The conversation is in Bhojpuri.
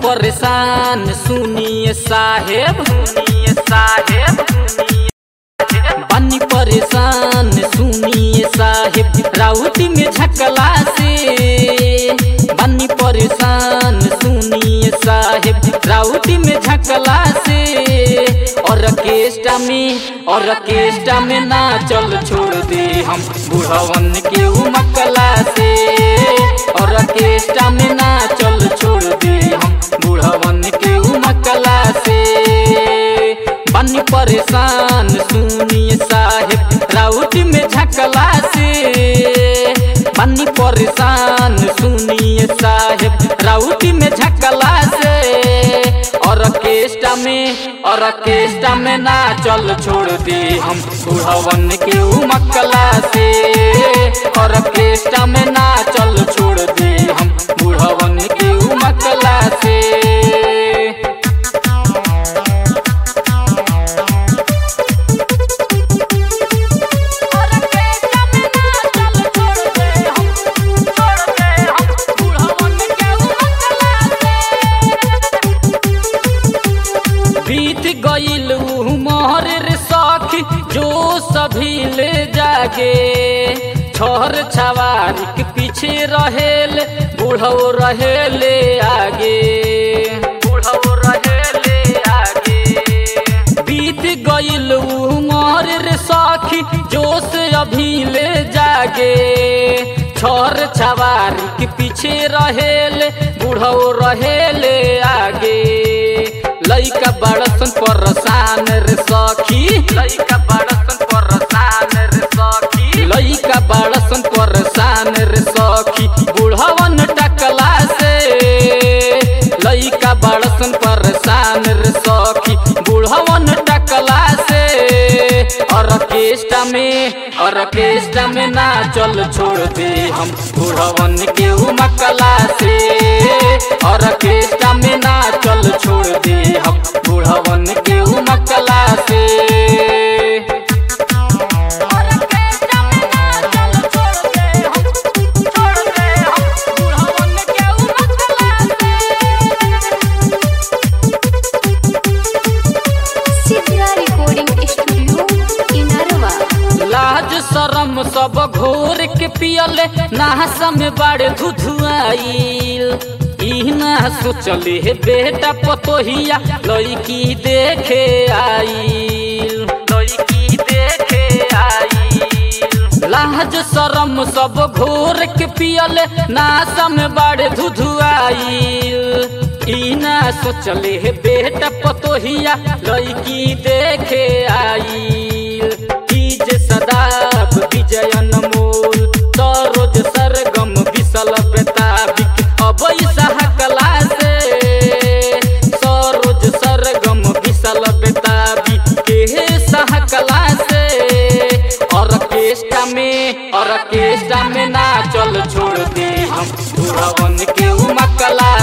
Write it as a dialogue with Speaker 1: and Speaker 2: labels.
Speaker 1: परेशान सुनिए साहेब सुनिए साहेब बनी परेशान सुनिए साहेब राउटी में झकला से बनी परेशान सुनिए साहेब राउटी में झकला से और ऑर्केस्ट्रा में और ऑर्केस्ट्रा में ना चल छोड़ दे हम बुढ़वन के उमकला से और ऑर्केस्ट्रा में ना चल छोड़ दे हम बुढ़वन के उमकला से बनी परेशान सुनिए साहेब राउटी में झकला से बनी परेशान सुनिए साहेब राउटी में झकला से और ऑर्केस्ट्रा में और ऑर्केस्ट्रा में ना चल छोड़ दे हम बुढ़वन के उमकला से और ऑर्केस्ट्रा में ना चल छोड़ दे हम बुढ़वन के उमकला से बीत गईल उमर रे सखी जो सभी ले जागे छोर छवारी के पीछे रहेल बूढ़ो रहेले आगे बूढ़ो रहेले आगे बीत गईल उमर रे सखी जोश अभी ले जागे छोर छवारी के पीछे रहेल बूढ़ो रहेले आगे लइका बड़सन परसान रे सखी लइका बड़सन परसान रे सखी लइका बड़सन परसान रे सखी बुढ़वन टकला से लइका बड़सन परसान रे सखी बुढ़वन टकला से और ऑर्केस्ट्रा में और ऑर्केस्ट्रा में ना चल छोड़ दे हम बुढ़वन के उमकला से और ऑर्केस्ट्रा में ना चल छोड़ दे हम बुढ़वन के उमकला से
Speaker 2: सिद्रा रिकॉर्डिंग स्टूडियो इनरवा
Speaker 1: लाज शरम सब घोर के पियले नहसा में बाड़े धुधुआईल ई ना सोचले हे बेटा पतोहिया लड़की देखे आईल लड़की देखे आईल लाज शरम सब घोर के पियले नासा में बाड़े धुधुआईल ई ना सोचले हे बेटा पतोहिया लड़की देखे आईल डीज सदाब विजय अनमोल सरोज सरगम विसल बेताबिक अबई सहकला से सरोज सरगम विसल बेताबी के सहकला से और ऑर्केस्ट्रा में और ऑर्केस्ट्रा में ना चल छोड़ दे हम बुढ़वन के उमकला